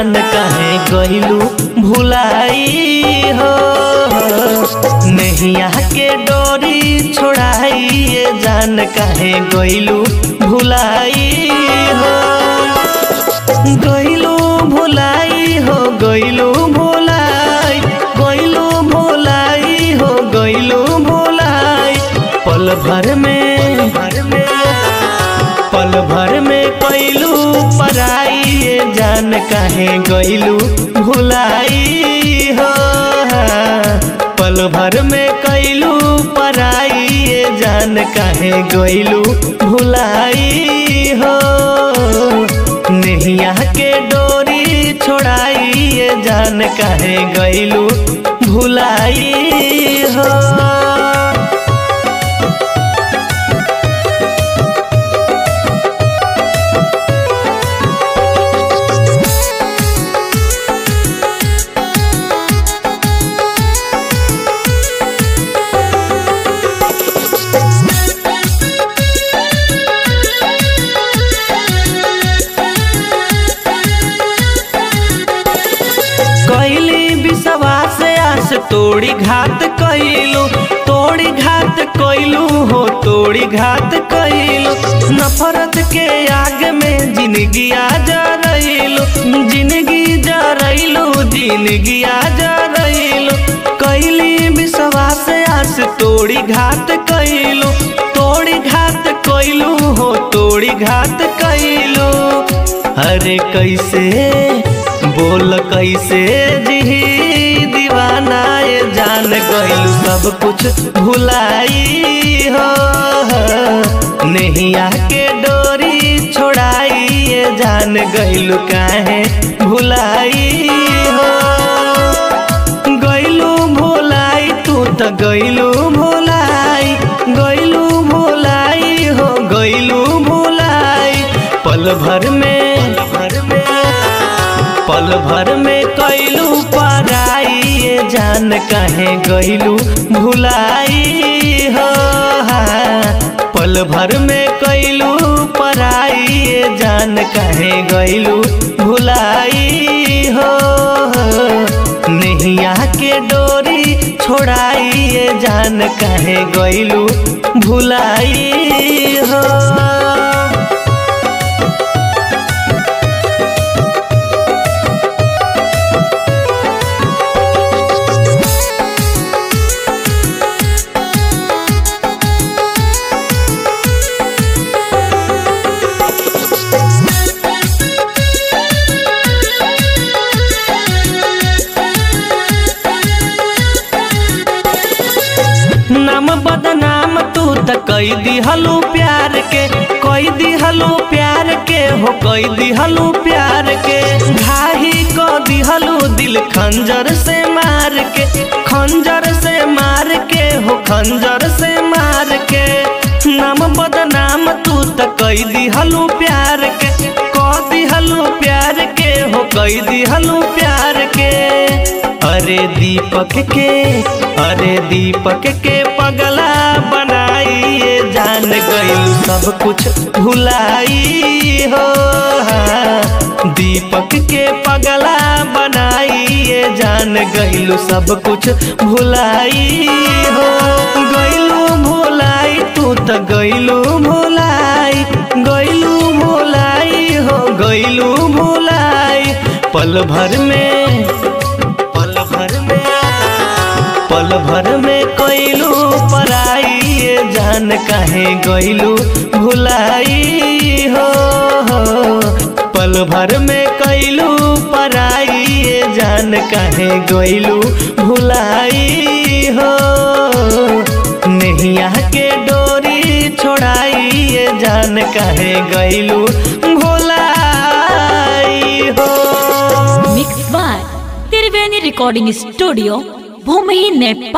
जान काहे गइलू भुलाई हो नैया के डोरी छोड़ाई ये जान काहे गइलू भुलाई हो गइलू भुलाई हो गइलू भुलाई गइलू भुलाई हो गइलू भुलाई पल भर में भर में पल भर में कैलू पराई ये जान काहे गइलू भुलाई हो पल भर में कैलू पराई ये जान काहे गइलू भुलाई हो नैया के डोरी छोड़ाई ये जान काहे गइलू भुलाई हो कैली विश्वास आस तोड़ी घात कैलू तोड़ी घात कैलू हो तोड़ी घात कैलू नफरत के आग में जिंदगी आ जा रहीलू जिंदगी जा रहीलू जिंदगी आ जा रहीलू कैली विश्वास आस तोड़ी घात कैलू तोड़ी घात कैलू हो तोड़ी घात कैलू अरे कैसे बोल कैसे जी दीवाना ये जान गइलू सब कुछ भुलाई हो नैया के डोरी छोड़ाई ये जान गइलू काहे भुलाई हो गइलू भुलाई तू तो गइलू भुलाई गइलू भुलाई हो गइलू भुलाई पल भर में भर में पल भर में कैलू पराई ये जान काहे गइलू भुलाई हो पल भर में कैलू पराई ये जान काहे गइलू भुलाई हो नैया के डोरी छोड़ाई ये जान काहे गइलू भुलाई हो नाम बदनाम तू त कई दिहलू प्यार के कई दिहलू प्यार के हो कई दिहलू प्यार के घाही को दिहलू दिल खंजर से मार के खंजर से मार के हो खंजर से मार के नाम बदनाम तू त कई दिहलू प्यार के क दिहलू प्यार के हो कई दिहलू प्यार के अरे दीपक के अरे दीपक के पगला बनाई ये जान गइल सब कुछ भुलाई हो दीपक के पगला बनाई ये जान गइलू सब कुछ भुलाई हो गइलू भुलाई तू तो गइलू भुलाई गइलू भुलाई हो गइलू भुलाई पल भर में पल भर में पल भर में कैलू पराई ये जान काहे गइलू भुलाई हो पल भर में कैलू पराई ये जान काहे गइलू भुलाई हो नैया के डोरी छोड़ाई ये जान काहे गइलू भुलाई हो mix by Triveni recording studio भूमि नेपाल